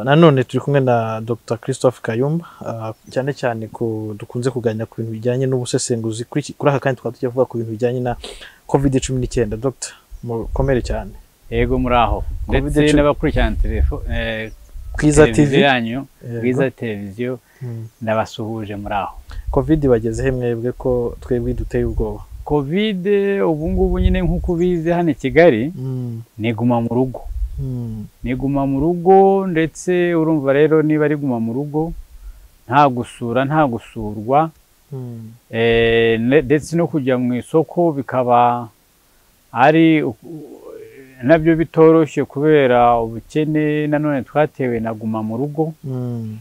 nanone turi kumwe na dr christophe kayumba cyane cyane dukunze kuganira ku bintu bijyanye n'ubusesenguzi kuri aka kanya tukaba tujya kuvuga ku bintu bijyanye na covid cumi n'icyenda dr mukomere cyane yego muri aho ndetse Covid-19. n'abakurikirana telefo- eh, Bwiza TV. televiziyo yanyu Yego. bwiza televiziyo ndabasuhuje muri aho covid bagezeho mwebwe ko twebwe duteye ubwoba kovide ubu ngubu nyine nk'uko ubizi hano i kigali niguma mu rugo Mm. niguma mu rugo ndetse urumva rero niba riguma mu rugo nta gusura nta gusurwa Mm. Eh, ne- ndetse no kujya mu isoko bikaba ari u- u- nabyo bitoroshye kubera ubukene nanone twatewe na guma mu rugo Mm.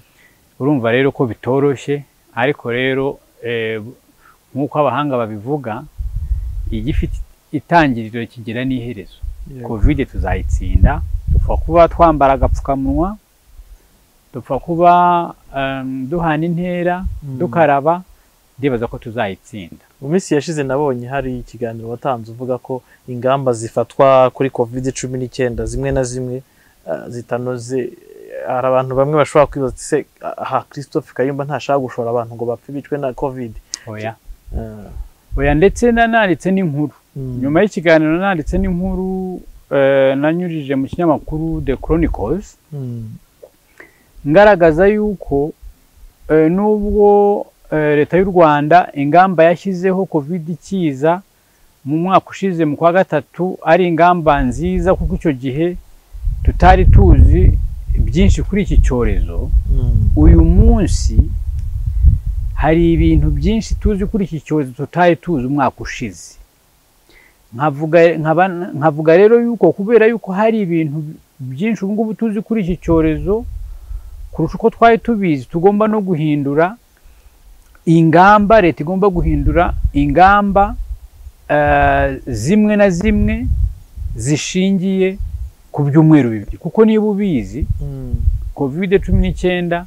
urumva rero ko bitoroshye ariko rero eh, bu- nk'uko abahanga babivuga igifite itangiriro kigira n'iherezo Yego. kovide tuzayitsinda dupfa kuba twambara agapfukamunwa dupfa kuba em, duhana intera Mm. dukaraba ndibaza ko tuzayitsinda mu minsi yashize nabonye hari ikiganiro watanze uvuga ko ingamba zifatwa kuri covid cumi n'icyenda zimwe na zimwe ah, zitanoze hari abantu bamwe bashobora kwibaza ati se aha christophe kayumba ntashaka gushora abantu ngo bapfe bicwe na covid oya Ah, oya ndetse nananditse n'inkuru mm, nyuma y'ikiganiro nanditse n'inkuru eh, nanyujije mu kinyamakuru the chronicles mm, ngaragaza yuko eh, nubwo eh, leta y'u rwanda ingamba yashyizeho covid ikiza mu mwaka ushize mu kwa gatatu ari ingamba nziza kuko icyo gihe tutari tuzi byinshi kuri iki cyorezo mm, uyu munsi hari ibintu byinshi tuzi kuri iki cyorezo tutari tuzi umwaka ushize nkavuga nkaba- nkavuga rero yuko kubera yuko hari ibintu byinshi ubu ngubu tuzi kuri iki cyorezo kurusha uko twari tubizi tugomba no guhindura ingamba leta igomba guhindura ingamba eh, zimwe na zimwe zishingiye ku byumweru bibiri kuko niba ubizi mm, kovide cumi n'icyenda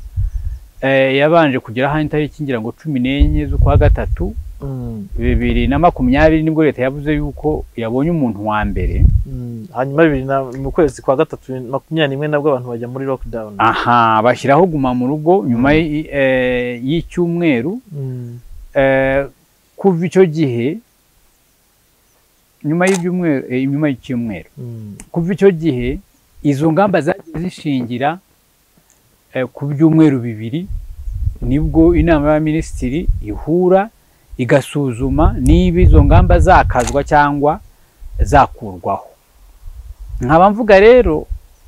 eh, yabanje kugera aho itariki ngira ngo cumi n'enye z'ukwa gatatu mm, bibiri na makumyabiri nibwo leta yavuze yuko yabonye umuntu wa mbere mm. hanyuma bibiri na mu kwezi kwa gatatu makumyabiri n'imwe nabwo abantu bajya muri lockdown aha bashyiraho guma mu rugo nyuma y'i- eh, y'icyumweru Mm, eh, kuva icyo gihe nyuma y'ibyumweru eh, nyuma y'icyumweru mm, kuva icyo gihe izo ngamba zagiye zishingira eh, ku byumweru bibiri nibwo inama y'abaminisitiri ihura igasuzuma niba izo ngamba zakazwa cyangwa zakurwaho nkaba mvuga rero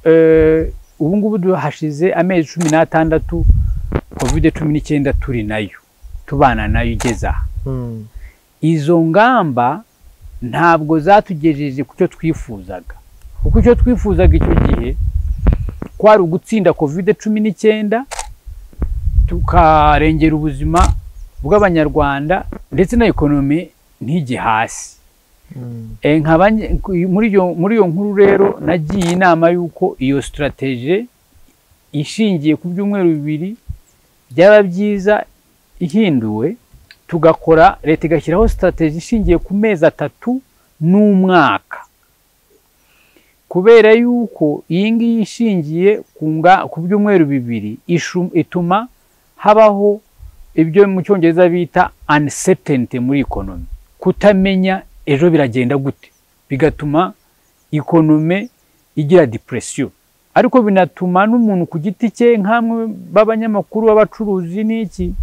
eh, ubu ngubu hashize amezi cumi n'atandatu kovide cumi n'icyenda turi nayo tubana nayo igeze aha mm, izo ngamba ntabwo zatugejeje ku cyo twifuzaga kuko icyo twifuzaga icyo gihe kwari ugutsinda kovide cumi n'icyenda tukarengera ubuzima bw'abanyarwanda ndetse na ekonomi ntige hasi mm, Eh, nkaba nge- ku- muri iyo muri iyo nkuru rero nagiye inama y'uko iyo sitarateje ishingiye ku byumweru bibiri byaba byiza ihinduwe tugakora leta igashyiraho sitarateje ishingiye ku mezi atatu n'umwaka kubera yuko iyi ngiyi ishingiye ku nga- ku byumweru bibiri ishu- ituma habaho ibyo mu cyongereza bita uncertainty muri ekonomi kutamenya ejo biragenda gute bigatuma ikonome igira depresiyo ariko binatuma n'umuntu ku giti cye nk'amwe b'abanyamakuru b'abacuruzi n'iki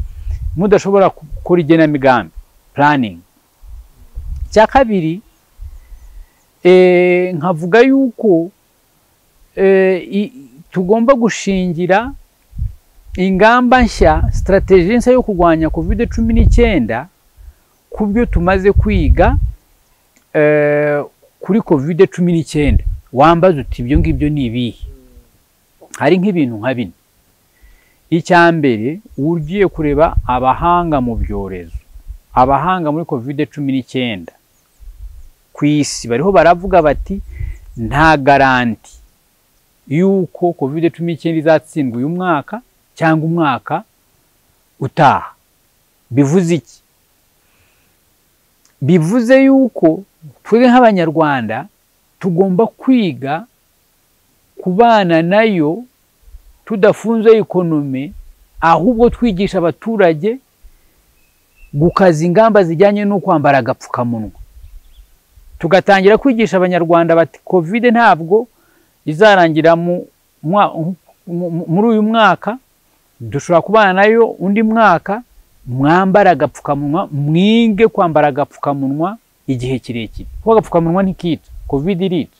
mudashobora gukora igenamigambi puraningi icya kabiri eh, nkavuga yuko eh, i- tugomba gushingira ingamba nshya sitarateji nshya yo kurwanya kovide cumi n'icyenda ku byo tumaze kwiga eh, kuri kovide cumi n'icyenda wambaza uti ibyo ngibyo ni ibihe hari nk'ibintu nka bine icya mbere ugiye kureba abahanga mu byorezo abahanga muri kovide cumi n'icyenda ku isi bariho baravuga bati nta garanti y'uko kovide cumi n'icyenda izatsindwa uyu mwaka cyangwa umwaka utaha bivuze iki bivuze yuko twe nk'abanyarwanda tugomba kwiga kubana nayo tudafunze ikonomi ahubwo twigisha abaturage gukaza ingamba zijyanye no kwambara agapfukamunwa tugatangira kwigisha abanyarwanda bati kovide ntabwo izarangira muri uyu mwaka dushobora kubana nayo undi mwaka mwambara agapfukamunwa mwige kwambara agapfukamunwa igihe kirekire kuko agapfukamunwa ntikica kovide irica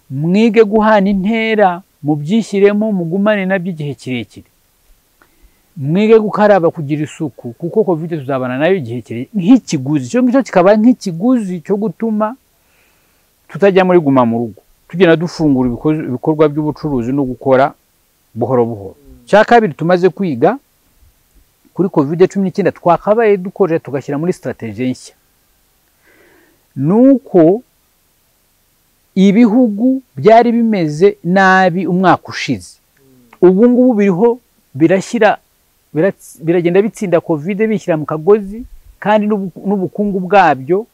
mwige guhana intera mubyishyiremo mugumane nabyo igihe kirekire mwige gukaraba kugira isuku kuko covid tuzabana nayo igihe kirekire nk'ikiguzi icyo ngicyo kikaba nk'ikiguzi cyo gutuma tutajya muri guma mu rugo tugenda dufungura ibikorwa by'ubucuruzi no gukora buhoro buhoro cya kabiri tumaze kwiga kuri covid cumi n'icyenda twakabaye dukoresha tugashyira muri sitarategi nshya ni uko ibihugu byari bimeze nabi umwaka ushize ubu ngubu biriho birashyira biragenda bitsinda kovide bishyira mu kagozi kandi n'ubukungu bwabyo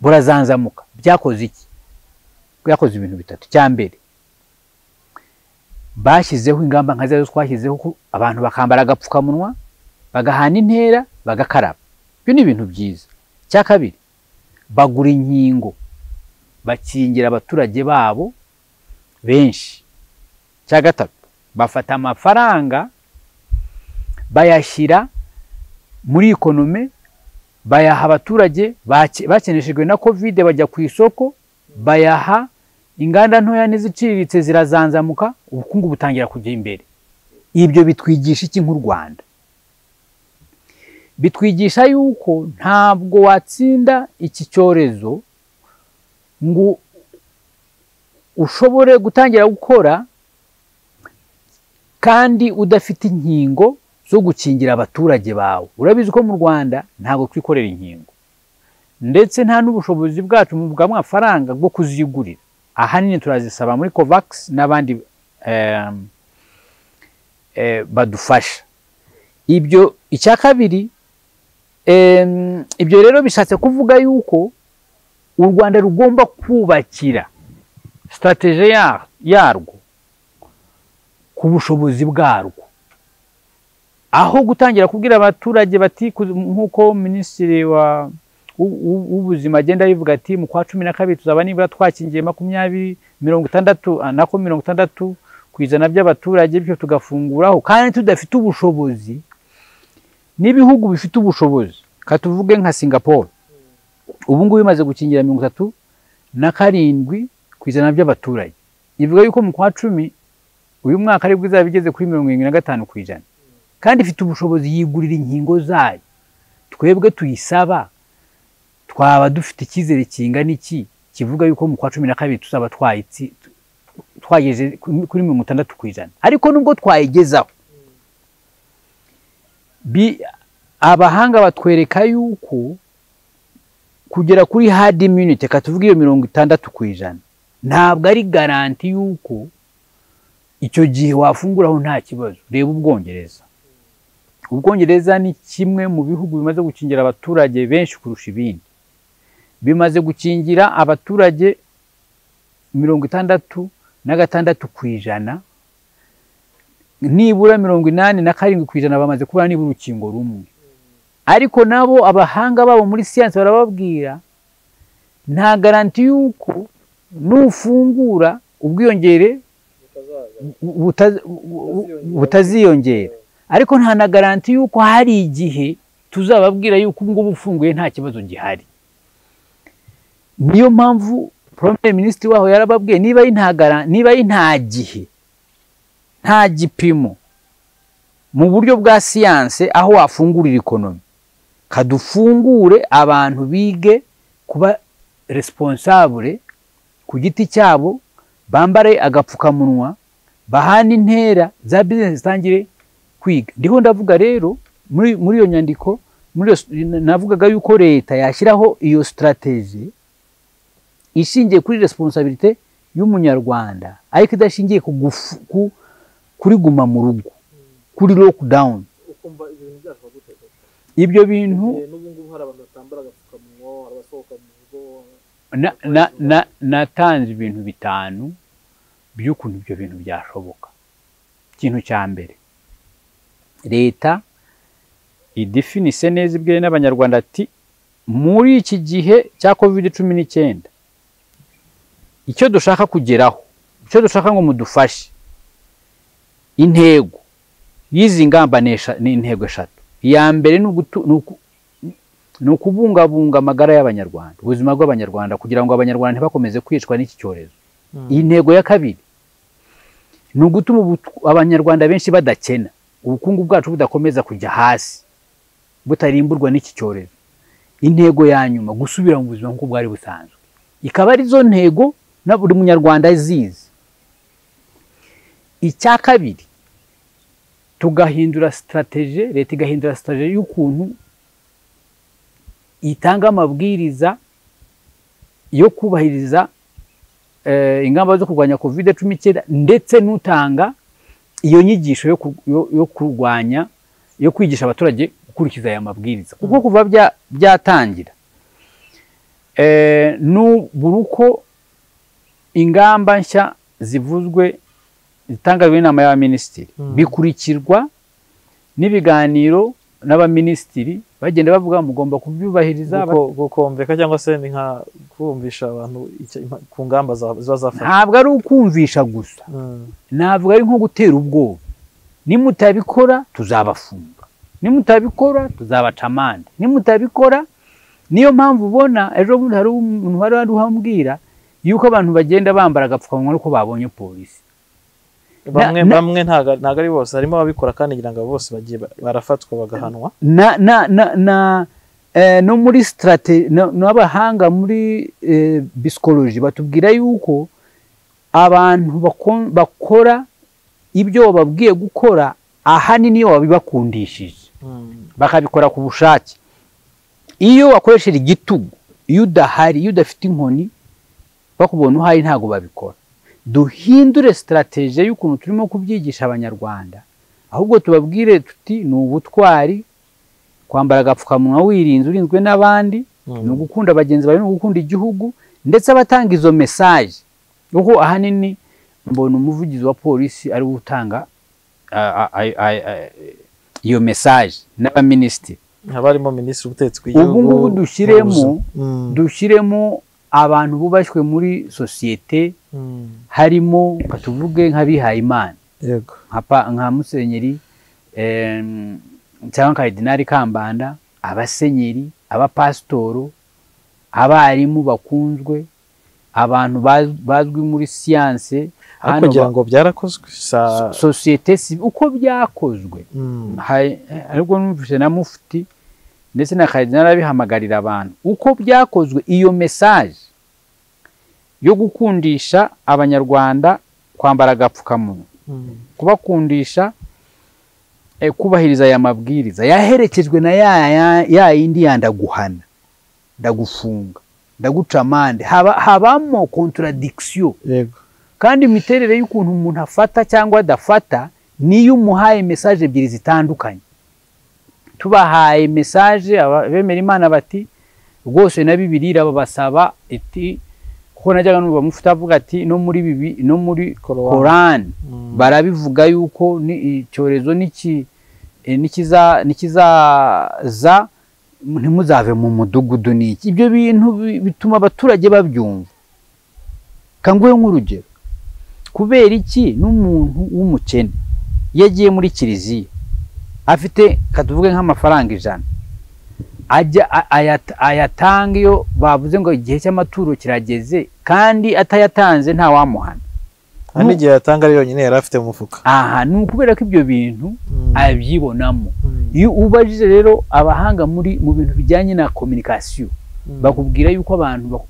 burazanzamuka byakoze iki byakoze ibintu bitatu cya mbere bashyizeho ingamba nka zo twashyizeho ko abantu bakambara agapfukamunwa bagahana intera bagakaraba ibyo ni ibintu byiza cya kabiri bagura inkingo bakingira abaturage babo benshi cya gatatu bafata amafaranga bayashyira muri ikonome bayaha abaturage bakeneshejwe na kovide bajya ku isoko bayaha inganda ntoya n'iziciriritse zirazanzamuka ubukungu butangira kujya imbere ibyo bitwigisha iki nk'u rwanda bitwigisha yuko ntabwo watsinda iki cyorezo ngo ushobore gutangira gukora kandi udafite inkingo zo gukingira abaturage bawe urabizi ko mu rwanda ntabwo twikorera inkingo ndetse nta n'ubushobozi bwacu mu bw'amafaranga bwo kuzigurira ahanini turazisaba muri kovakisi n'abandi badufasha ibyo icya kabiri ibyo rero bishatse kuvuga yuko u rwanda rugomba kubakira sitarategi yarwo ku bushobozi bwarwo aho gutangira kubwira abaturage bati nk'uko minisitiri w'ubuzima agenda abivuga ati mu kwa cumi na kabiri tuzaba nibura twakingiye makumyabiri mirongo itandatu nako mirongo itandatu ku ijana by'abaturage bityo tugafunguraho kandi tudafite ubushobozi n'ibihugu bifite ubushobozi katuvuge nka singapore ubu ngubu bimaze gukingira mirongo itatu na karindwi ku ijana by'abaturage ivuga yuko mu kwa cumi uyu mwaka aribwo izaba igeze kuri mirongo irindwi na gatanu ku ijana kandi ifite ubushobozi yigurira inkingo zayo twebwe tuyisaba twaba dufite icyizere kingana iki kivuga yuko mu kwa cumi na kabiri tuzaba twageze kuri mirongo itandatu ku ijana ariko nubwo twayigezaho abahanga batwereka yuko kugera kuri hadi immunity reka tuvuge iyo mirongo itandatu ku ijana ntabwo ari garanti y'uko icyo gihe wafunguraho nta kibazo reba ubwongereza ubwongereza ni kimwe mu bihugu bimaze gukingira abaturage benshi kurusha ibindi bimaze gukingira abaturage mirongo itandatu na gatandatu ku ijana nibura mirongo inani na karindwi ku ijana bamaze kuba nibura urukingo rumwe ariko nabo abahanga babo muri siyansi barababwira nta garanti y'uko nufungura ubwiyongere butaziyongera ariko nta na garanti y'uko hari igihe tuzababwira yuko ubu ngubu ufunguye nta kibazo gihari niyo mpamvu poromire minisitiri waho yarababwiye niba ari nta gihe nta gipimo mu buryo bwa siyanse aho wafungurira ikonomi kadufungure abantu bige kuba responsable ku giti cyabo bambare agapfukamunwa bahana intera za bizinesi zitangire kwiga ndiho ndavuga rero muri iyo nyandiko navugaga yuko leta yashyiraho iyo sitarategi ishingiye kuri responsabilite y'umunyarwanda ariko idashingiye kuri guma mu rugo kuri lockdown ibyo bintu natanze ibintu bitanu by'ukuntu ibyo bintu byashoboka ikintu cya mbere leta idifinise neza ibwira n'abanyarwanda ati muri iki gihe cya covid cumi n'icyenda icyo dushaka kugeraho icyo dushaka ngo mudufashe intego y'izi ngamba ni esha- ni intego eshatu iya mbere ni ugutu- ni uku- ni ukubungabunga amagara y'abanyarwanda ubuzima bw'abanyarwanda kugira ngo abanyarwanda ntibakomeze kwicwa n'iki cyorezo iyi ntego ya kabiri ni ugutuma ubu- abanyarwanda benshi badakena ubukungu bwacu budakomeza kujya hasi butarimburwa n'iki cyorezo intego ya nyuma gusubira mu buzima nk'uko bwari busanzwe ikaba ari zo ntego na buri munyarwanda azizi icya kabiri tugahindura sitarateje leta igahindura sitarateje y'ukuntu itanga amabwiriza yo kubahiriza eh, ingamba zo kurwanya covid cumi n'icyenda ndetse n'utanga iyo nyigisho yo ku- yo- yo kurwanya yo kwigisha abaturage gukurikiza aya mabwiriza kuko kuva bya- byatangira eh, n'ubura uko ingamba nshya zivuzwe zitangajwe n'inama y'abaminisitiri Mm. bikurikirwa n'ibiganiro n'abaminisitiri bagenda bavuga mugomba kubyubahiriza Guko- gukomveka cyangwa se ni nka kumvisha abantu icyo- impa- ku ngamba za- ziba zafashwe ntabwo ari ukumvisha gusa Mm, ntabwo ari nko gutera ubwoba nimutabikora tuzabafunga nimutabikora tuzabaca amande nimutabikora niyo mpamvu ubona ejo bundi hari umuntu wari wari uhambwira yuko abantu bagenda bambara agapfukamunwa nuko babonye polisi bamwe na- bamwe ntago ntago ari bose harimo ababikora kandi ngira ngo bose bagiye ba- barafatwa bagahanwa na na na na eh, no muri strate no- n'abahanga muri eh, psychology batubwira yuko abantu bako- bakora ibyo wababwiye gukora ahanini iyo wabibakundishije Mm, bakabikora ku bushake iyo wakoresheje igitugu iyo udahari iyo udafite inkoni bakubona uhari ntabwo babikora duhindure sitarateje y'ukuntu turimo kubyigisha abanyarwanda ahubwo tubabwire tuti ni ubutwari kwambara agapfukamunwa wirinze urinzwe n'abandi mm. ni ugukunda bagenzi bawe ni ugukunda igihugu ndetse abatanga izo mesaje kuko ahanini mbona umuvugizi wa polisi ari we utanga ah, ah, ah, ah, ah, iyo mesaje n'abaminisitiri haba harimo minisitiri w'ubutegetsi bw'igihugu ubu ngubu dushyiremo ubuzima. Mm, dushyiremo abantu bubashywe muri sosiyete mm, harimo nka tuvuge nk'abihayimana yego nka pa- nka musenyeri em, cyangwa karidinari kambanda abasenyeri abapasitoro abarimu bakunzwe abantu baz- bazwi muri siyanse ariko hano ngira ba- ngo byarakozwe sa so- sosiyete si- uko byakozwe Mm, Hari- ariko numvise na mufti ndetse na karidinali abihamagarira abantu uko byakozwe iyo mesaje yo gukundisha abanyarwanda kwambara agapfukamunwa mm, kubakundisha eh, kubahiriza aya mabwiriza yaherekejwe na ya, ya, ya yindi ya ndaguhana ndagufunga ndaguca amande Haba, habamo contradiction yego kandi imiterere y'ukuntu umuntu afata cyangwa adafata niyo umuhaye mesaje ebyiri zitandukanye tubahaye mesaje aba- bemera imana bati rwose na bibiliya irababasaba iti kuko najyaga numva mufite avuga ati no muri bibi no muri Korowani. korani Mm, barabivuga yuko ni icyorezo niki- eh, nikiza- nikizaza ntimuzave mu mudugudu niki ibyo bintu bi- bituma abaturage babyumva kanguhe nk'urugero kubera iki n'umuntu w'umukene yagiye muri kiliziya afite katuvuge nk'amafaranga ijana ajya a- ayat- ayatanga iyo bavuze ngo igihe cy'amaturo kirageze kandi atayatanze ntawamuhana hari n'igihe yatanga ari yonyine yari afite mu mufuka aha ni ukubera ko ibyo bintu Mm, abyibonamo mm, iyo ubajije rero abahanga muri mu bintu bijyanye na kominikasiyo mm. bakubwira yuko abantu bak-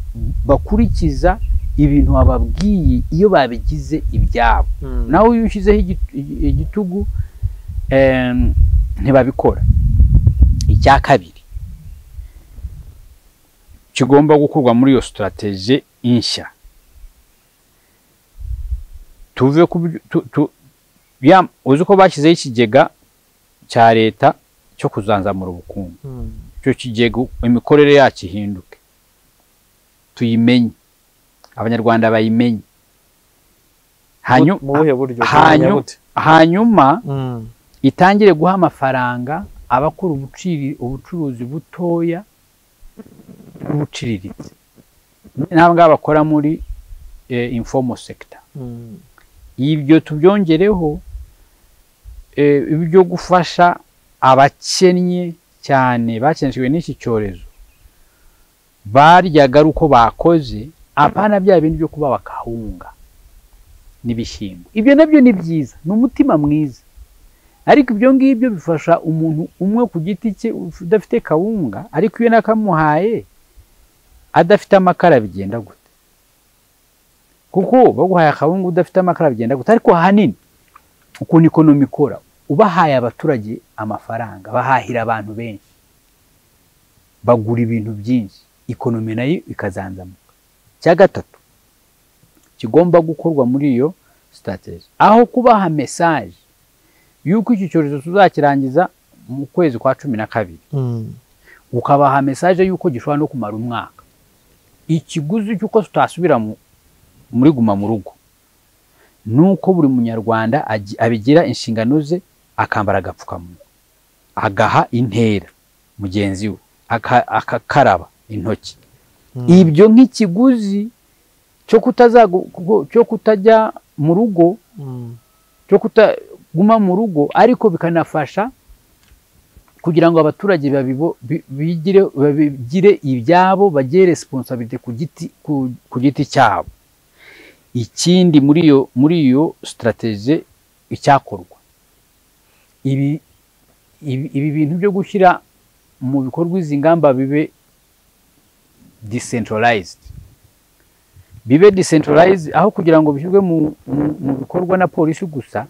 bakurikiza ibintu wababwiye iyo babigize ibyabo Mm, nawe iyo ushyizeho igit- igitugu em, ntibabikora icya kabiri kigomba gukorwa muri iyo sitarateje nshya tuve ku byo- tu- tu- ya- uzi ko bashyizeho ikigega cya leta cyo kuzanzamura ubukungu mm, icyo kigega imikorere yacyo ihinduke tuyimenye abanyarwanda bayimenye hanyuma mu buhe buryo hanyuma- Tumenya gute? hanyuma Mm. itangire guha amafaranga abakora ubuciri- ubucuruzi butoya n'ubuciriritse ntabwo bakora muri eh, informal sector Mm. ibyo tubyongereho eh, ibyo gufasha abakennye cyane bakeneshejwe n'iki cyorezo baryaga ari uko bakoze abana bya bindi byo kuba bakahunga n'ibishyimbo ibyo nabyo ni byiza ni umutima mwiza ariko ibyo ngibyo bifasha umuntu umwe ku giti cye udafite kawunga ariko iyo nakamuhaye adafite amakara bigenda gute kuko baguhaye akabungu udafite amakara bigenda guta ariko ahanini ukuntu ikonomi ikora ubahaye abaturage amafaranga bahahira abantu benshi bagura ibintu byinshi ikonomi nayo ikazanzamuka icya gatatu kigomba gukorwa muri iyo sitateji aho kubaha mesaje y'uko iki cyorezo tuzakirangiza mu kwezi kwa cumi na kabiri Mm. ukabaha mesaje y'uko gishobora no kumara umwaka ikiguzi cy'uko tutasubira mu- muri guma mu rugo ni uko buri munyarwanda agi- abigira inshingano ze akambara agapfukamunwa agaha intera mugenzi we aka- akakaraba intoki Mm. ibyo nk'ikiguzi cyo kutazagu- ku- cyo kutajya mu rugo Mm. cyo kutaguma mu rugo ariko bikanafasha kugira ngo abaturage babibo- bi- bigire babigire ibyabo bagire resiponsabite ku giti ku- ku giti cyabo ikindi muri iyo muri iyo sitarateze icyakorwa ibi ibi ibi bintu byo gushyira mu bikorwa izi ngamba bibe decentralized bibe decentralized aho kugira ngo bishyirwe mu, mu, mu bikorwa na polisi gusa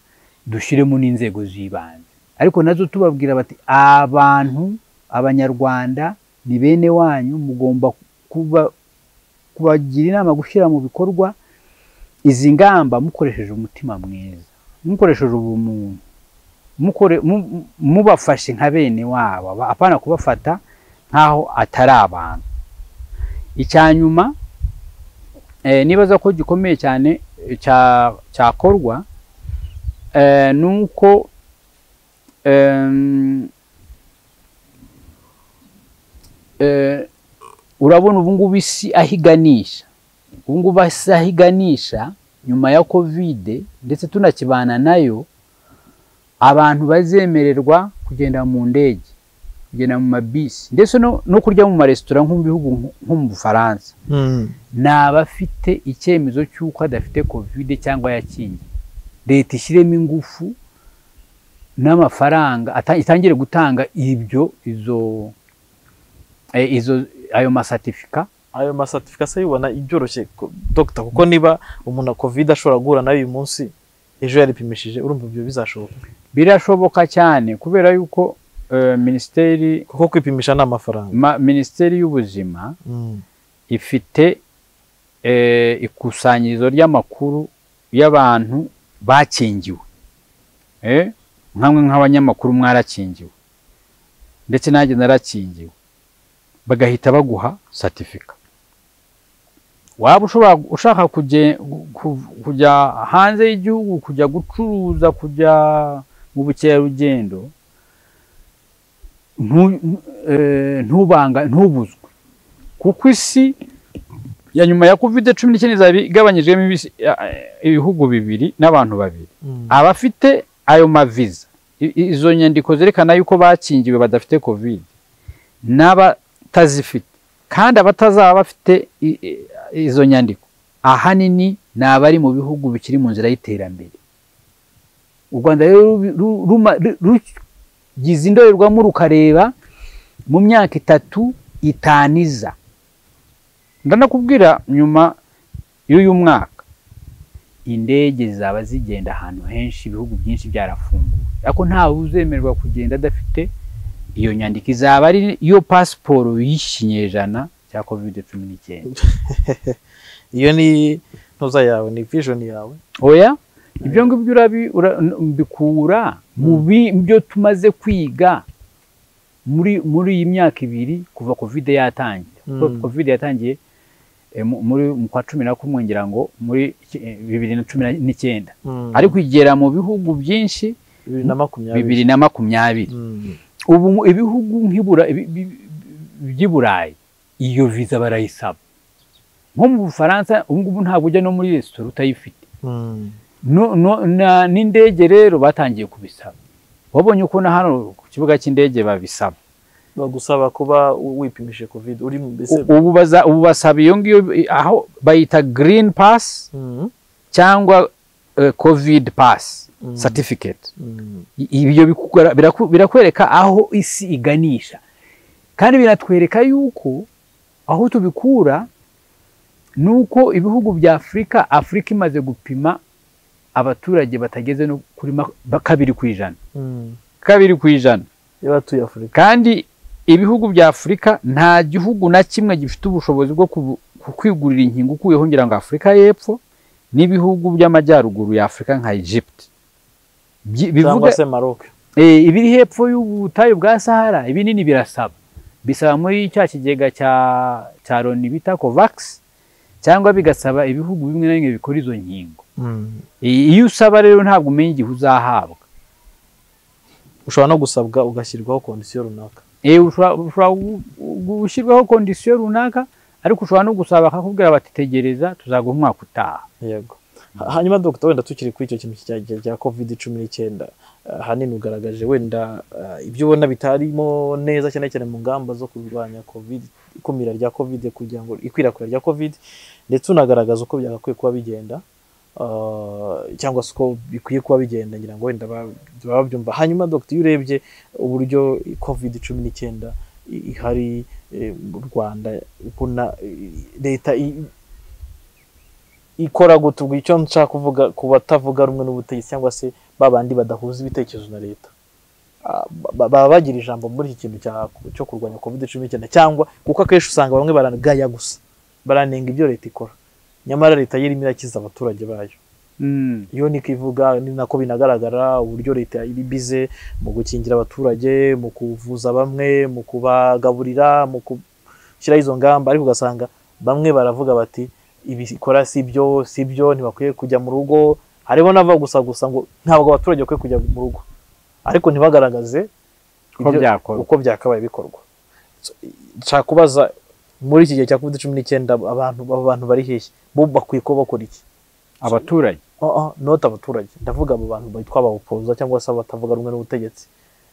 dushyiremo n'inzego z'ibanze ariko nazo tubabwira bati abantu abanyarwanda ni bene wanyu mugomba kuba kubagira inama gushyira mu bikorwa izi ngamba mukoresheje umutima mwiza mukoresheje ubumuntu mukore mu- mu- mubafashe nka bene wabo aba- apana kubafata nk'aho atari abantu icya nyuma eh, nibaza ko gikomeye cyane eh, cya- cyakorwa eh, ni uko em, eh, urabona ubungubu isi aho iganisha ubungubu isi aho iganisha nyuma ya kovide ndetse tunakibana nayo abantu bazemererwa kugenda mu ndege kugenda mu mabisi ndetse no, no kurya mu maresitora nko mu bihugu nko- nko mu bufaransa Mm. ni abafite icyemezo cy'uko adafite kovide cyangwa yakingiye leta ishyiremo ingufu n'amafaranga ata- itangire gutanga ibyo izo eh, izo ayo masatifika ayo masatifika se yibona ibyoroshye ko- dogita kuko niba umuntu kovide ashobora guhura nayo uyu munsi ejo yaripimishije urumva ibyo bizashoboka birashoboka cyane kubera yuko eh, minisiteri kuko kwipimisha ni amafaranga ma- minisiteri y'ubuzima Mm. ifite eh, ikusanyirizo ry'amakuru y'abantu bakingiwe Eh, nkamwe nk'abanyamakuru mwarakingiwe ndetse nanjye narakingiwe bagahita baguha satifika waba ushobora ushaka kujye, ku- kujya hanze y'igihugu kujya gucuruza kujya mu bukerarugendo ntu- ntu- eh, ntubanga ntubuzwe kuko isi ya nyuma ya covid cumi n'icyenda izaba igabanyijwemo ibisi- eh, ibihugu bibiri n'abantu babiri Mm. abafite ayo maviza i- i- izo nyandiko zerekana yuko bakingiwe badafite covid n'abatazifite kandi abatazaba bafite i- i- izo nyandiko ahanini ni abari mu bihugu bikiri mu nzira y'iterambere u rwanda rero ru- ru- ruma- ru- rugize indorerwamo rukareba mu myaka itatu itaniza ndanakubwira nyuma y'uyu mwaka indege zizaba zigenda ahantu henshi ibihugu byinshi byarafunguwe ariko ntawe uzemerwa kugenda adafite iyo nyandiko izaba ari iyo pasiporo y'ikinyejana cya covid cumi n'icyenda iyo ni ntuza yawe ni vision yawe oya ibyo ngibyo urabi- ura- mbikura mu bi- byo tumaze kwiga muri muri iyi myaka ibiri kuva covid yatangira Mm. covid yatangiye eh, mu- muri mu kwa cumi na kumwe ngira ngo muri iki- eh, bibiri na cumi na- n'icyenda ariko igera mu bihugu byinshi bibiri na makumyabiri bibiri na makumyabiri Mm. ubu mu- ibihugu nk'ibura ibi- bi- bi- by'i burayi iyo viza barayisaba nko mu bufaransa ubu ngubu ntabwo ujya no muri resitora utayifite Mm. No- no- na- n'indege rero batangiye kubisaba wabonye ukuntu hano ku kibuga cy'indege babisaba bagusaba kuba wipimishije covid uri mu mbese ubu baza- ubu basaba iyo ngiyo aho bayita green pass Mm. cyangwa eh, covid pass Mm. certificate Mm. I- ibyo bikugra- biraku- birakwereka aho isi iganisha kandi biratwereka yuko aho tubikura ni uko ibihugu bya afurika afurika imaze gupima abaturage batageze no kuri mak- ba- kabiri ku ijana Mm. kabiri ku ijana y'abatuye afurika kandi ibihugu bya afurika nta gihugu na kimwe gifite ubushobozi bwo kubu- ku- kwigurira inkingo ukuyeho ngira ngo afurika y'epfo n'ibihugu by'amajyaruguru ya afurika nka egypte Byi- cyangwa se maroc Eh, ibiri hepfo y'ubutayu bwa Sahara ibinini birasaba bisaba muri cya kigega cya cya loni bita covax cyangwa bigasaba ibihugu bimwe na bimwe bikora izo nkingo I- iyo usaba rero ntabwo umenya igihe uzahabwa ushobora no gusabwa ugashyirwaho kondisiyo runaka Eh, ushobora ushobora gu- gu- gushyirwaho kondisiyo runaka ariko ushobora no gusaba bakakubwira bati tegereza tuzaguha umwaka utaha yego Ha- hanyuma dogita wenda tukiri kuri icyo kintu cya cya covid cumi n'icyenda eh, ahanini ugaragaje wenda eh, ibyo ubona bitarimo neza cyane cyane mu ngamba zo kurwanya covid ikumira rya covid kugira ngo ikwirakwira rya covid ndetse unagaragaza uko byagakwiye kuba bigenda eh, cyangwa se uko bikwiye kuba bigenda ngira ngo wenda ba- baba babyumva hanyuma dogita iyo urebye uburyo covid cumi n'icyenda i- ihari eh, mu rwanda ubona eh, leta i- ikora gute ubwo icyo nshaka kuvuga ku batavuga rumwe n'ubutegetsi cyangwa se babandi badahuza ibitekerezo na leta Ah, ba- baba bagira ijambo muri iki kintu cya- cyo kurwanya covid cumi n'icyenda cyangwa kuko akenshi usanga bamwe baragaya gusa baranenga ibyo leta ikora nyamara leta yo irimo irakiza abaturage bayo Mm. iyo niko ivuga ni nako binagaragara uburyo leta iri bize mu gukingira abaturage mu kuvuza bamwe mu kubagaburira mu gushyiraho izo ngamba ariko ugasanga bamwe baravuga bati ibi ikora si byo si byo ntibakwiye kujya mu rugo harimo n'abava gusa gusa ngo ntabwo abaturage bakwiye kujya mu rugo ariko ntibagaragaze Uko ibyo- byakorwa. uko byakabaye bikorwa So, nshaka kubaza muri iki gihe cya covid cumi n'icyenda abantu abo bantu bari hehe bo bakwiye kuba bakora iki abaturage Ah, ah, not abaturage ndavuga abo bantu bitwa abawupoza cyangwa se abatavuga rumwe n'ubutegetsi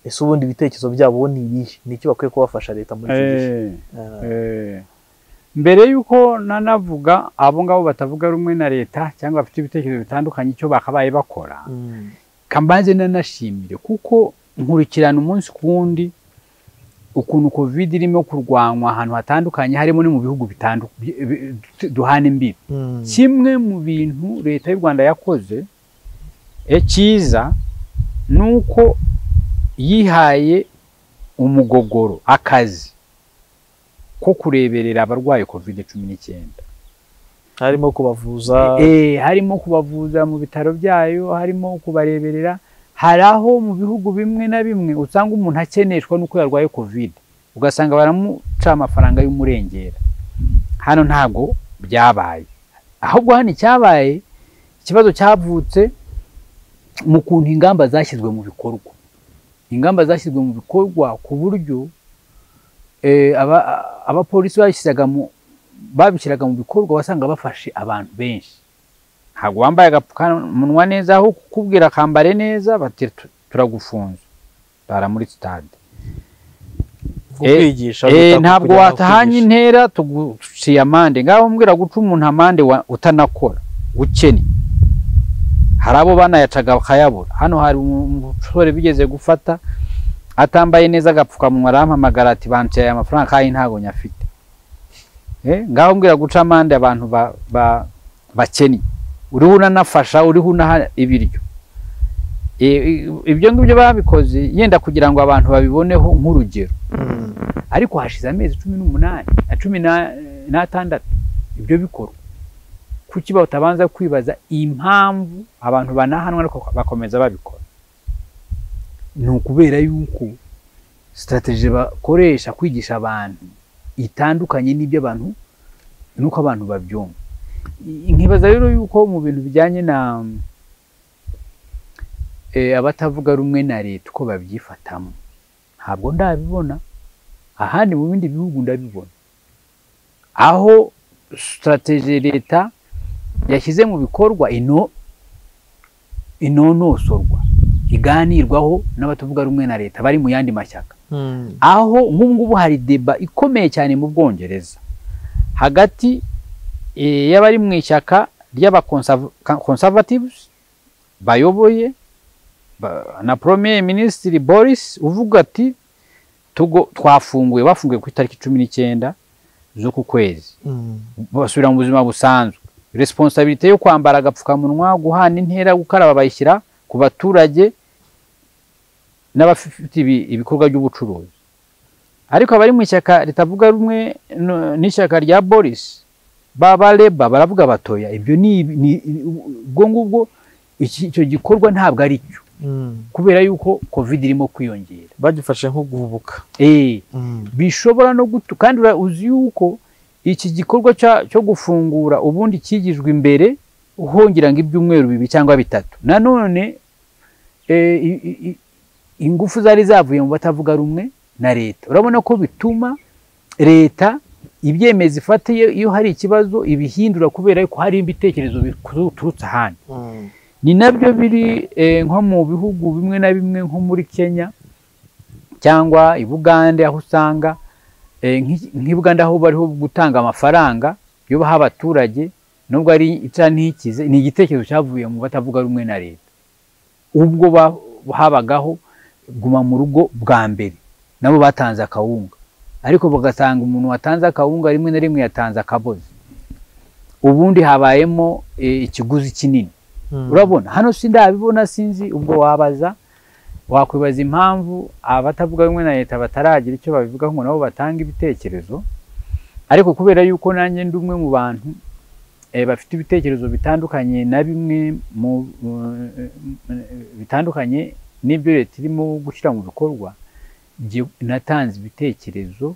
ese ubundi ibitekerezo byabo bo ni ibihe ni iki bakwiye kubafasha leta muri iki gihe Eh. Ah, Eh, mbere y'uko nanavuga abo ngabo batavuga rumwe na leta cyangwa bafite ibitekerezo bitandukanye icyo bakabaye bakora mm, kambanze nanashimire kuko nkurikirana umunsi ku wundi ukuntu covid irimo kurwanywa ahantu hatandukanye harimo no mu bihugu bitandukanye duhana imbibi mm, kimwe mu bintu leta y'u rwanda yakoze eh, cyiza ni uko yihaye umugogoro akazi ko kureberera abarwaye covid cumi n'icyenda harimo kubavuza Eh, harimo kubavuza mu bitaro byayo harimo kubareberera hari aho mu bihugu bimwe na bimwe usanga umuntu akeneshwa n'uko yarwaye covid ugasanga baramuca amafaranga y'umurengera hano ntabwo byabaye ahubwo hano icyabaye ikibazo cyavutse mu kuntu ingamba zashyizwe mu bikorwa ingamba zashyizwe mu bikorwa ku buryo eh, aba- abapolisi babishyizaga mu babishyiraga mu bikorwa wasanga bafashe abantu benshi ntabwo bambaye agapfukamunwa neza aho kukubwira akambare neza bati "Tu- turagufunze bara muri sitade kukwigisha Eh, leta ntabwo kugira ngo watahanye kwigisha. intera tuguciye amande ngaho mbwira guca umuntu amande wa- utanakora ukennye hari abo banayacaga bakayabura hano hari umusore bigeze gufata atambaye neza agapfukamunwa arampamagara ati banciye amafaranga kandi ntabwo nyafite Eh, ngaho mbwira guca amande abantu ba- ba- bakennye uriho unanafasha uriho unaha ibiryo Eh, ibyo ngibyo babikoze yenda kugira ngo abantu babiboneho nk'urugero Mm, ariko hashize amezi cumi n'umunani na cumi na- n'atandatu ibyo bikorwa kuki batabanza kwibaza impamvu abantu banahanwa ariko bakomeza babikora ni ukubera yuko sitarateji bakoresha kwigisha abantu itandukanye n'ibyo abantu nuko abantu babyumva nkibaza rero yuko mu bintu bijyanye na eh, abatavuga rumwe na leta uko babyifatamo ntabwo ndabibona ahandi mu bindi bihugu ndabibona aho sitarateje leta yashyize mu bikorwa ino inonosorwa iganirwaho n'abatavuga rumwe na leta bari mu yandi mashyaka aho nk'ubu ngubu hari deba ikomeye cyane mu bwongereza hagati eh, y'abari mu ishyaka ry'abaconservatives bayoboye ba- na premier minisitiri boris uvuga ati tugo twafunguye bafunguye ku itariki cumi n'icyenda z'uku kwezi basubira mu buzima busanzwe resiponsabirite yo kwambara agapfukamunwa guhana intera gukaraba bayishyira ku baturage n'abafite ibi- ibikorwa by'ubucuruzi ariko abari mu ishyaka ritavuga rumwe n- n'ishyaka rya boris baba reba baravuga batoya ibyo ni ni- ubwo ngubwo iki- icyo gikorwa ntabwo ari cyo kubera yuko covid irimo kwiyongera bagifashe nko guhubuka Eh, bishobora no gutu kandi ura- uzi yuko iki gikorwa cya- cyo gufungura ubundi cyigijwe imbere uhongira ngo ibyumweru bibiri cyangwa bitatu nanone eh, i- i- i- ingufu zari zavuye mu batavuga rumwe na leta urabona ko bituma leta ibyemezo ifata iyo- iyo hari ikibazo ibihindura kubera ko hari ibitekerezo biturutse ahandi ni nabyo biri eh, nko mu bihugu bimwe na bimwe nko muri kenya cyangwa i bugande aho usanga eh, nk'i- nk'i bugande aho bariho gutanga amafaranga yo baha abaturage nubwo ari icya ntikize ni igitekerezo cyavuye mu batavuga rumwe na leta ubwo ba- habagaho guma mu rugo bwa mbere nabo batanze akawunga ariko bagasanga umuntu watanze akawunga rimwe na rimwe yatanze akabozi ubundi habayemo eh, ikiguzi kinini urabona hano si ndabibona sinzi ubwo wabaza wakwibaza impamvu abatavuga rumwe na leta bataragira icyo babivugaho ngo nabo batange ibitekerezo ariko kubera yuko nanjye ndi umwe mu bantu eh, bafite ibitekerezo bitandukanye na bimwe mu eh, bitandukanye n'ibyo leta irimo gushyira mu bikorwa jye- natanze ibitekerezo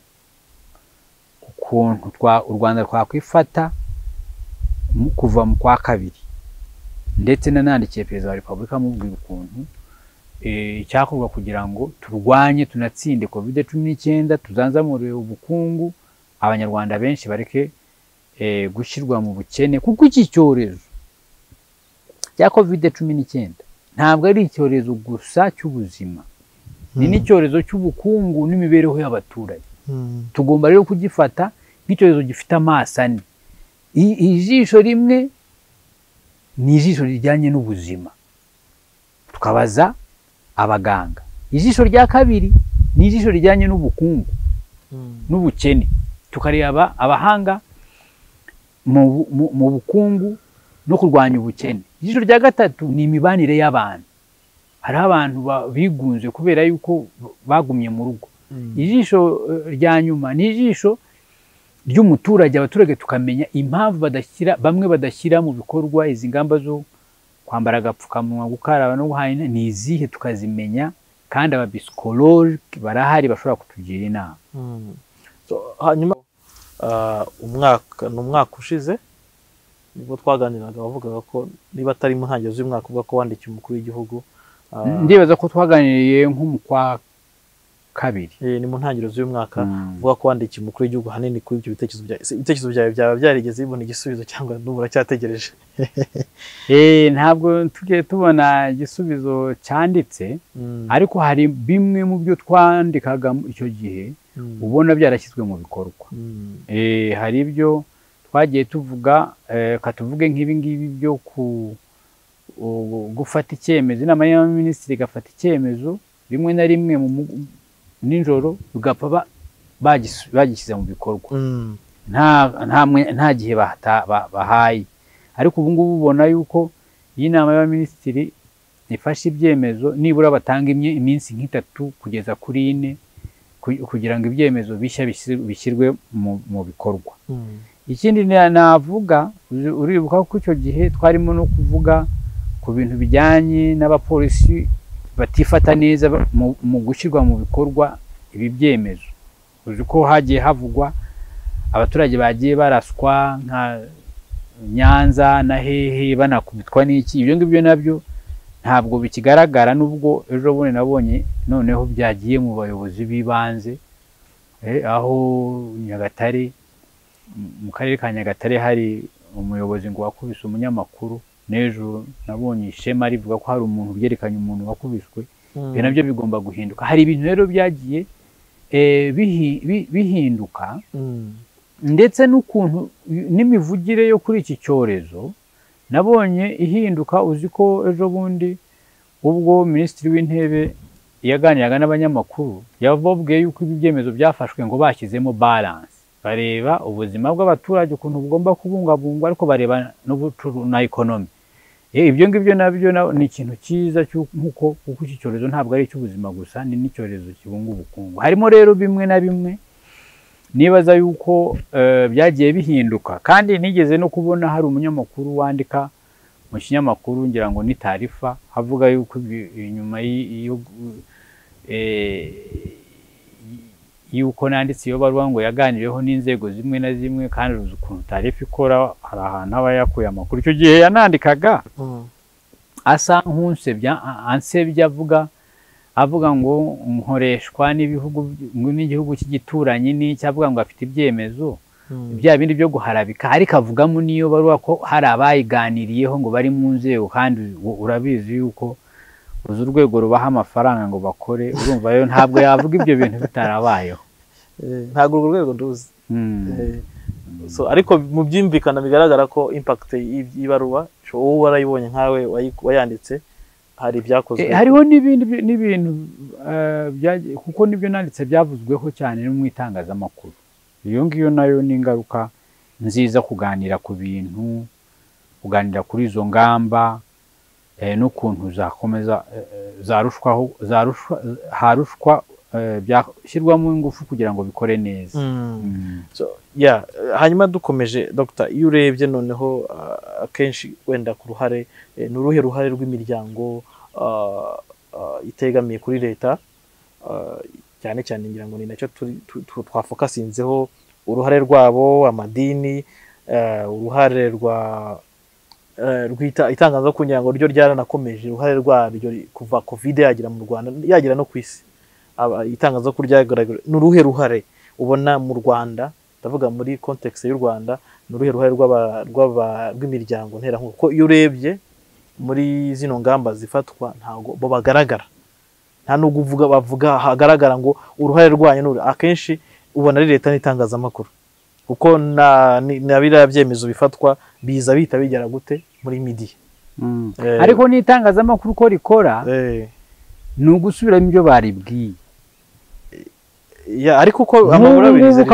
ukuntu twa- u rwanda twakwifata mu- kuva mu kwa kabiri ndetse nanandikiye perezida wa repubulika amubwira ukuntu eh, icyakorwa kugira ngo turwanye tunatsinde covid cumi n'icyenda tuzanzamure ubukungu abanyarwanda benshi bareke eh, gushyirwa mu bukene kuko iki cyorezo cya covid cumi n'icyenda ntabwo ari icyorezo gusa cy'ubuzima ni n'icyorezo cy'ubukungu n'imibereho y'abaturage tugomba rero kugifata nk'icyorezo gifite amaso ane I- ijisho rimwe ni ijisho rijyanye n'ubuzima tukabaza abaganga ijisho rya kabiri ni ijisho rijyanye n'ubukungu n'ubukene tukareba abahanga mu bu- mu- mu bukungu no kurwanya ubukene ijisho rya gatatu ni imibanire y'abantu hariho abantu ba- bigunze kubera yuko bagumye mu rugo ijisho eh, rya nyuma ni ijisho ry'umuturage abaturage tukamenya impamvu badashyira bamwe badashyira mu bikorwa izi ngamba zo kwambara agapfukamunwa gukaraba no guhana ni izihe tukazimenya kandi ababisikolori barahari bashobora kutugira inama So, hanyuma ah, umwaka ni umwaka ushize nibwo twaganiraga wavugaga ko niba atari mu ntangiriro z'umwaka uvuga ko wandikiye umukuru w'igihugu ah, ndibaza ko twaganiriye nko mu kwa kabiri eh, ni mu ntangiriro z'umwaka uvuga ko wandikiye umukuru w'igihugu ahanini kuri ibyo bitekerezo byawe Ese ibitekerezo byawe byaba byarigeze bibona igisubizo cyangwa n'ubu uracyategereje Eh, ntabwo tujye tubona igisubizo cyanditse Mm, ariko hari bimwe mu byo twandikaga icyo gihe mm, ubona byarashyizwe mu bikorwa mm, Eh, hari ibyo twagiye tuvuga eh, ka tuvuge nk'ibi ngibi byo ku- u- gufata icyemezo inama y'abaminisitiri igafata icyemezo rimwe na rimwe mu mu- nijoro bigapfa ba- bagis- bagishyize mu bikorwa mm, nta nta mwe- nta gihe bahata- ba- bahaye ariko ubu ngubu ubona yuko iyi nama y'abaminisitiri ifashe ibyemezo nibura batanga imye- iminsi nk'itatu kugeza kuri ine ku- kugira ngo ibyemezo bishya bishyir- bishyirwe mu, mu bikorwa mm, ikindi na- navuga uzi- uribuka ko icyo gihe twarimo no kuvuga ku bintu bijyanye n'abapolisi batifata neza ba- mu, mu gushyirwa mu bikorwa ibi byemezo uzi ko hagiye havugwa abaturage bagiye baraswa nka nyanza na hehe banakubitwa n'iki ibyo ngibyo nabyo ntabwo bikigaragara nubwo ejo bundi nabonye noneho byagiye mu bayobozi b'ibanze aho nyagatare mu karere ka nyagatare hari umuyobozi ngo wakubise umunyamakuru n'ejo nabonye ishema rivuga ko hari umuntu ubyerekanye umuntu wakubiswe ibyo nabyo bigomba guhinduka hari ibintu rero byagiye bihinduka ndetse n'ukuntu n'imivugire yo kuri iki cyorezo nabonye ihinduka uzi ko ejo bundi ubwo minisitiri w'intebe yaganiraga n'abanyamakuru yababwiye yuko ibi byemezo byafashwe ngo bashyizemo baranse bareba ubuzima bw'abaturage ukuntu bugomba kubungabungwa ariko bareba na ekonomi ibyo ngibyo nabyo ni ikintu cyiza nk'uko kuko iki cyorezo ntabwo ari icy'ubuzima gusa ni n'icyorezo kibunga ubukungu harimo rero bimwe na bimwe nibaza yuko byagiye bihinduka kandi nigeze no kubona hari umunyamakuru wandika mu kinyamakuru ngira ngo ni tarifa havuga yuko nyuma y'uko nanditse iyo baruwa ngo yaganiriyeho n'inzego zimwe na zimwe kandi uzi ukuntu tarifa ikora hari ahantu aba yakuye amakuru icyo gihe yanandikaga asa nk'unsebya ansebya avuga avuga ngo nkoreshwa n'ibihugu n'igihugu cy'igituranyi n'icyo avuga ngo afite ibyemezo bya bindi byo guharabika ariko avugamo n'iyo baruwa ko hari abayiganiriyeho ngo bari mu nzego kandi urabizi yuko uzi urwego rubaha amafaranga ngo bakore urumva rero ntabwo yavuga ibyo bintu bitarabayeho ntabwo urwo rwego nduzi ariko mu byumvikana bigaragara ko impakite y'ibaruwa wowe warayibonye nkawe wayanditse hari ibyakozwe hariho n'ibintu kuko n'ibyo nanditse byavuzweho cyane no mu itangazamakuru iyo ngiyo nayo ni ingaruka nziza kuganira ku bintu kuganira kuri izo ngamba n'ukuntu zakomeza zarushwaho harushwa byashyirwamo ingufu kugira ngo bikore neza hanyuma dukomeje dogita iyo urebye noneho akenshi wenda ku ruhare ni uruhe ruhare rw'imiryango itegamiye kuri leta cyane cyane ngira ngo ni nacyo twafokasinzeho uruhare rwabo amadini uruhare rwa itangaza ku nyirango ryo ryaranakomeje uruhare rwaryo kuva kovide yagera mu rwanda yagera no ku isi itangaza ko ryagaragara ni uruhe ruhare ubona mu rwanda ndavuga muri kontekisi y'u rwanda ni uruhe ruhare rw'imiryango nterankunga kuko iyo urebye muri zino ngamba zifatwa ntabwo bo bagaragara nta n'ubwo uvuga bavuga hagaragara ngo uruhare rwanyu akenshi ubona ari leta n'itangazamakuru kuko na biriya byemezo bifatwa biza bihita bigera gute muri midiya ariko n'itangazamakuru uko rikora ni ugusubiramo ibyo baribwiye ariko uko amabara abizi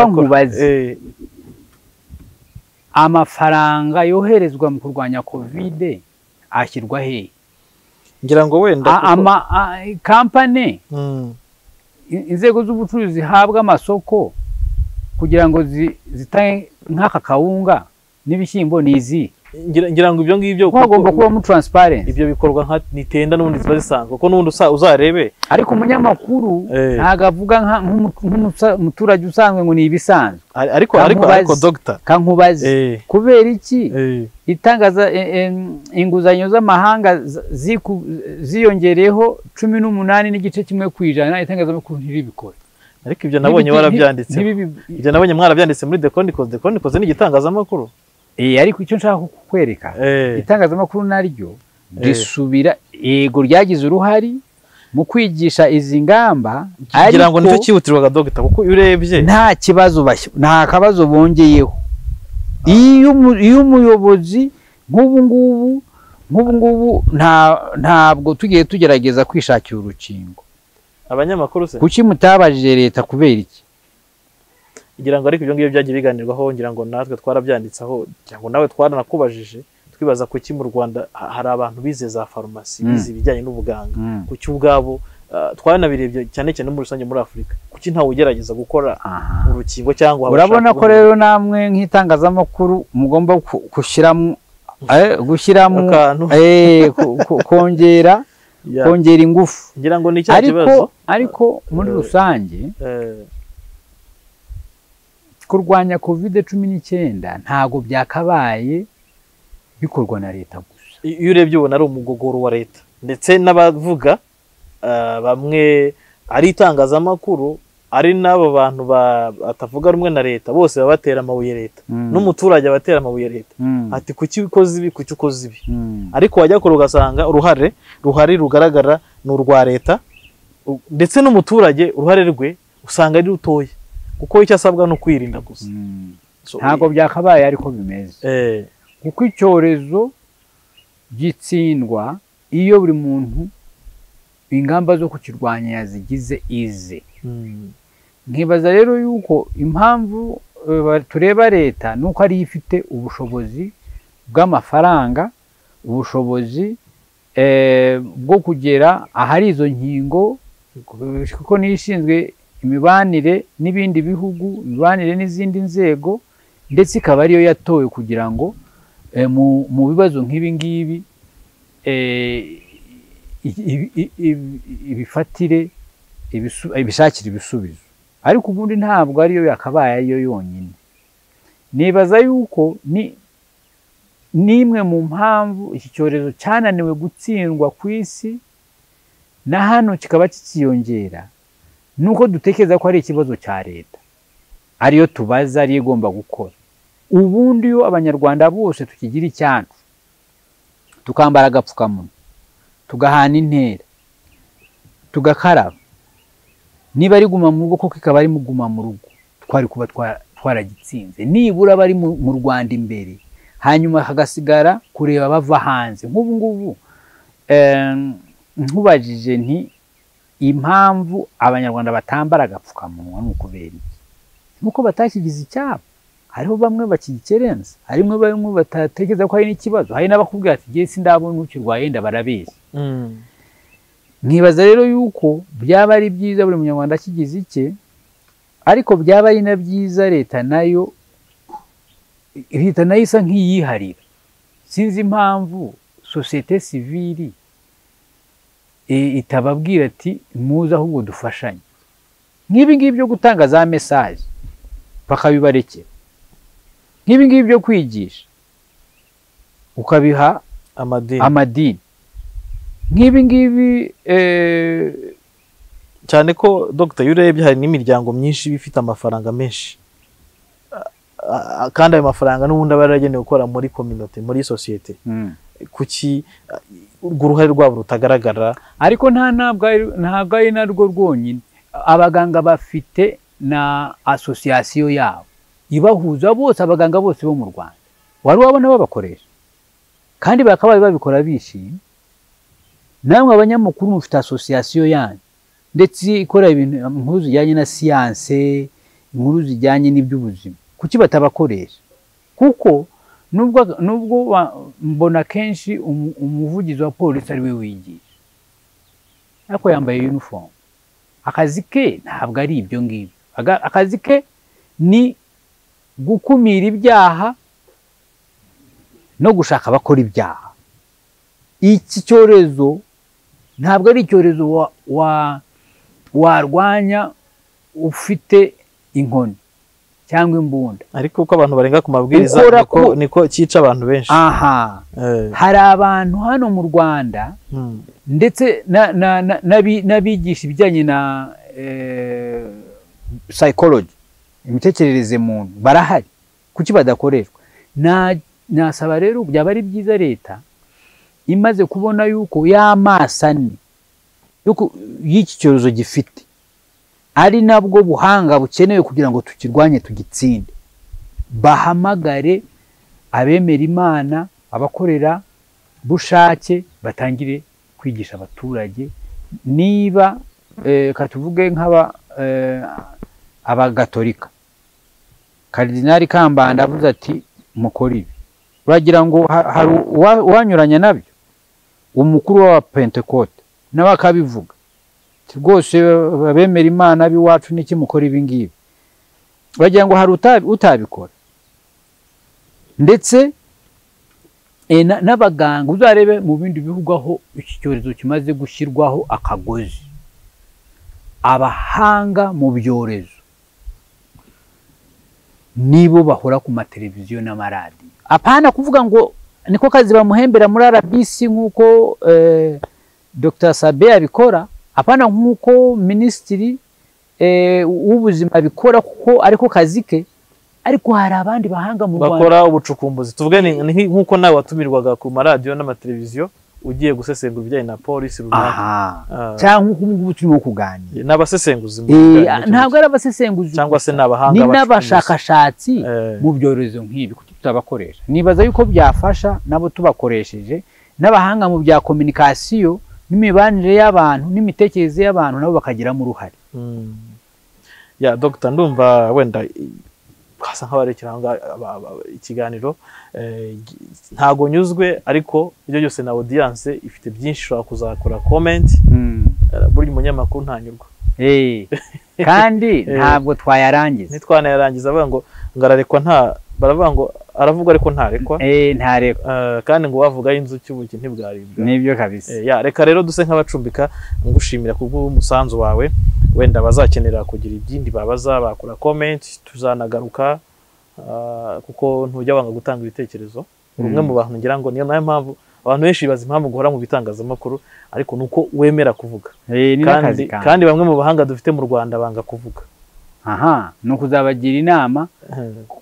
amafaranga yoherezwa mu kurwanya kovide ashyirwa hehe ngira ngo wenda kampani inzego z'ubucuruzi zihabwa amasoko kugira ngo zitange nk'aka kawunga n'ibishyimbo ni izi ngira ngo ibyo ngibyo kuko hagomba kubamo taransiparensi ibyo bikorwa nka nitenda n'ubundi ziba zisanzwe kuko n'ubundi uzarebe ariko umunyamakuru ntabwo avuga nk'umuturage usanzwe ngo ni ibisanzwe ariko ariko ariko dogita kankubazi kubera iki itangaza inguzanyo z'amahanga ziyongereyeho cumi n'umunani n'igice kimwe ku ijana itangazamakuru ntiribikore ariko ibyo nabonye warabyanditse ibyo nabonye mwarabyanditse muri the chronicles the chronicles ni igitangazamakuru eh ariko icyo nshaka kukwereka itangazamakuru naryo risubira yego ryagize uruhari mu kwigisha izi ngamba kugira ngo nicyo cyihutirwaga dogita kuko iyo urebye nta kibazo nta kabazo bongeyeho iyo umuyobozi nk'ubu ngubu nk'ubu ngubu ntabwo tugiye tugerageza kwishakira urukingo abanyamakuru se kuki mutabajije leta kubera iki ngira ngo ariko ibyo ngibyo byagiye biganirwaho ngira ngo natwe twarabyanditseho ngira ngo nawe twaranakubajije twibaza kuki mu rwanda hari abantu bize za farumasi bize ibijyanye n'ubuganga kuki ubwabo twaranabirebye cyane cyane muri rusange muri afurika kuki ntawe ugerageza gukora urukingo cyangwa urabona ko rero namwe nk'itangazamakuru mugomba gushyiramo gushyiramo kongera kongera ingufu ngira ngo ni icyaha kibazo ariko muri rusange kurwanya kovide cumi n'icyenda ntabwo byakabaye bikorwa na leta gusa iyo urebye ubona ari umugogoro wa leta ndetse n'abavuga ah, bamwe ari itangazamakuru ari n'abo bantu ba- batavuga rumwe na leta bose baba batera amabuye leta n'umuturage aba atera amabuye leta Mm. ati kuki ukoze ibi kuki ukoze ibi Mm. ariko wajya kure ugasanga uruhare ruhari rugaragara ni urwa leta u- ndetse n'umuturage uruhare rwe usanga ari rutoya kuko icyo asabwa ni ukwirinda gusa Mm. So, ntabwo byakabaye ariko bimeze eh, kuko icyorezo gitsindwa iyo buri muntu ingamba zo kukirwanya yazigize ize mm, nkibaza rero yuko impamvu eh, ba- tureba leta ni uko ariyo ifite ubushobozi bw'amafaranga ubushobozi eh, bwo kugera ahari izo nkingo eh, kuko niyo ishinzwe imibanire n'ibindi bihugu imibanire n'izindi nzego ndetse ikaba ariyo yatowe kugira ngo eh, mu, mu bibazo nk'ibi ngibi eh, i- i- i- i- ibifatire ibisu- ibishakire ibisubizo ariko ubundi ntabwo ariyo yakabaye ariyo yonyine nibaza yuko ni n'imwe mu mpamvu iki cyorezo cyananiwe gutsindwa ku isi na hano kikaba kikiyongera ni uko dutekereza ko ari ikibazo cya leta ariyo tubaza ariyo igomba gukora ubundi iyo abanyarwanda bose tukigira icyacu tukambara agapfukamunwa tugahana intera tugakaraba niba ari guma mu rugo koko ikaba ari mu guma mu rugo twari kuba twa- twaragitsinze nibura abari mu mu rwanda imbere hanyuma hagasigara kureba bava hanze nk'ubu ngubu em, nkubajije nti impamvu abanyarwanda batambara agapfukamunwa ni ukubera iki nuko batakigize icyabo hariho bamwe bakigikerenza harimo bamwe batatekereza ko hari n'ikibazo hari n'abakubwira ati jye sindabona ukirwaye wenda barabeshya mm, nkibaza rero yuko byaba ari byiza buri munyarwanda akigize icye ariko byaba ari na byiza leta nayo leta nayo isa nk'iyiharira sinzi impamvu sosiyete sivili eh, itababwira ati muze ahubwo dufashanye nk'ibi ngibi byo gutanga za mesaje bakabibarekera nk'ibi ngibi byo kwigisha ukabiha amadini amadini nk'ibi ngibi eh, cyane ko dogita iyo urebye hari n'imiryango myinshi iba ifite amafaranga menshi A- a- a- kandi ayo mafaranga n'ubundi aba yaragenewe gukora muri kominote muri sosiyete kuki a- urwo uruhare rwabo rutagaragara ariko nta ntabwo ari- ntabwo ari narwo rwonyine abaganga bafite na asosiyasiyo yabo ibahuza bose abaganga bose bo mu rwanda wari wabona babakoresha kandi bakabaye babikora bishimye namwe abanyamakuru mufite asosiyasiyo yanyu ndetse ikora ibintu inkuru zijyanye na siyanse inkuru zijyanye n'iby'ubuzima kuki batabakoresha kuko nubwo nubwo wa- mbona kenshi umu- umuvugizi wa polisi ari we wigisha ariko yambaye uniform akazi ke ntabwo ari ibyo ngibyo Aga- akazi ke ni gukumira ibyaha no gushaka abakora ibyaha iki cyorezo ntabwo ari icyorezo wa- wa- warwanya ufite inkoni cyangwa imbunda ariko uko abantu barenga ku mabwiriza Ukora niko, ku- niko cyica abantu benshi aha Eh, hari abantu hano mu rwanda mm, ndetse na- na- na- n'abi- n'abigisha ibijyanye na eh, psychology imitekerereze muntu barahari kuki badakoreshwa Na- nasaba rero byaba ari byiza leta imaze kubona yuko y'amaso ane yuko- y'iki cyorezo gifite ari nabwo buhanga bukenewe kugira ngo tukirwanye tugitsinde bahamagare abemera imana abakorera bushake batangire kwigisha abaturage niba eh, ka tuvuge nk'aba eh, abagatolika karidinali kambanda avuze ati mukore ibi uragira ngo ha- hari uwa- uwanyuranya nabyo umukuru wa pentekote nawe akabivuga Ati rwose abemera imana b'iwacu niki mukora ibi ngibi uragira ngo hari utabi- utabikora ndetse Eh, na- n'abaganga uzarebe mu bindi bihugu aho iki cyorezo kimaze gushyirwaho akagozi abahanga mu byorezo nibo bahora ku mateleviziyo n'amaradiyo apana kuvuga ngo niko kazi bamuhembera muri RBC nk'uko eh, Dr Sabe abikora apana nk'uko minisitiri eh, w'ubuzima abikora kuko ariko kazi ke ariko hari abandi bahanga mu Rwanda bakora ubucukumbuzi tuvuge ni- ni nk- nk'uko nawe watumirwaga ku maradiyo n'amateleviziyo ugiye gusesengura ibijyanye na polisi runaka aha Ah, cyangwa nk'uko ubu ngubu turimo kuganira ni abasesenguzi mu Eh, bijyanye n'icyo ntabwo ari abasesenguzi cyangwa se gusa, ni abahanga ni bacukumbuzi. n'abashakashatsi Eh, mu byorezo nk'ibi kuki tutabakoresha nibaza yuko byafasha nabo tubakoresheje n'abahanga mu bya kominikasiyo n'imibanire y'abantu n'imitekerereze y'abantu nabo bakagiramo uruhare mm. ya dogita ndumva wenda i- hasa nk'aho ari ikiranga aba- aba- ikiganiro eh, gi- ntago nyuzwe ariko ibyo byose na audience ifite byinshi ushobora kuzakora comment eh, buri munyamakuru ntanyurwa Eh, kandi Eh. ntabwo twayarangiza ntitwana yarangiza avuga ngo ngo ararekwa nta baravuga ngo aravugwa ariko ntarekwa Eh, ntareko Eh, kandi ngo wavuga inzuki ubuki ntibwaribwa nibyo kabisa Eh, ya reka rero duse nk'abacumbika ngushimira kubw'umusanzu wawe wenda bazakenera kugira ibyindi babaza bakora comment tuzanagaruka ah, kuko ntujya wanga gutanga ibitekerezo rumwe mu bantu ngira ngo niyo nayo mpamvu abantu benshi bibaza impamvu guhora mu bitangazamakuru ariko ni uko wemera kuvuga Eh, ni n'akazi kandi, kanjye kandi bamwe mu bahanga dufite mu rwanda banga kuvuga aha ni ukuzabagira inama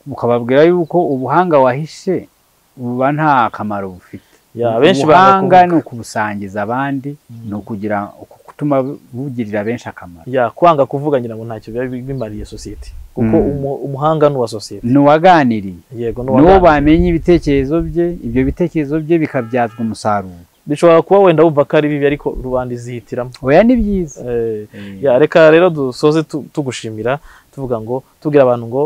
ukababwira yuko ubuhanga wahishe buba nta kamaro bufite ya benshi banga ubuhanga kuvuga ni ukubusangiza abandi ni ukugira kutuma bugirira benshi akamaro ya kwanga kuvuga ngira ngo ntacyo biba bimariye sosiyete kuko Mm. umu- umuhanga ni uwa sosiyete ni uwaganiriye yego ni uwa niwo bandi. bamenye ibitekerezo bye ibyo bitekerezo bye bikabyazwa umusaruro bishobora kuba wenda wumva ko ari bibi ariko rubanda izihitiramo oya ni byiza Eh, ya reka rero dusoze tu- tugushimira tuvuga ngo tubwira abantu ngo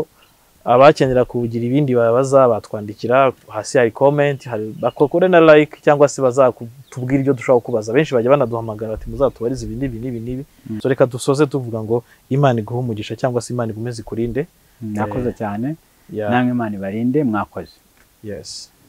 abakenera kugira ibindi babaza batwandikira hasi hari comment hari bakore na like cyangwa se bazatubwira ibyo dushaka kubaza benshi bajya banaduhamagara bati muzatubarize ibi n'ibi n'ibi n'ibi Mm. so reka dusoze tuvuga ngo imana iguhe umugisha cyangwa se imana igumeze ikurinde mwakoze cyane yeah, namwe imana ibarinde mwakoze yes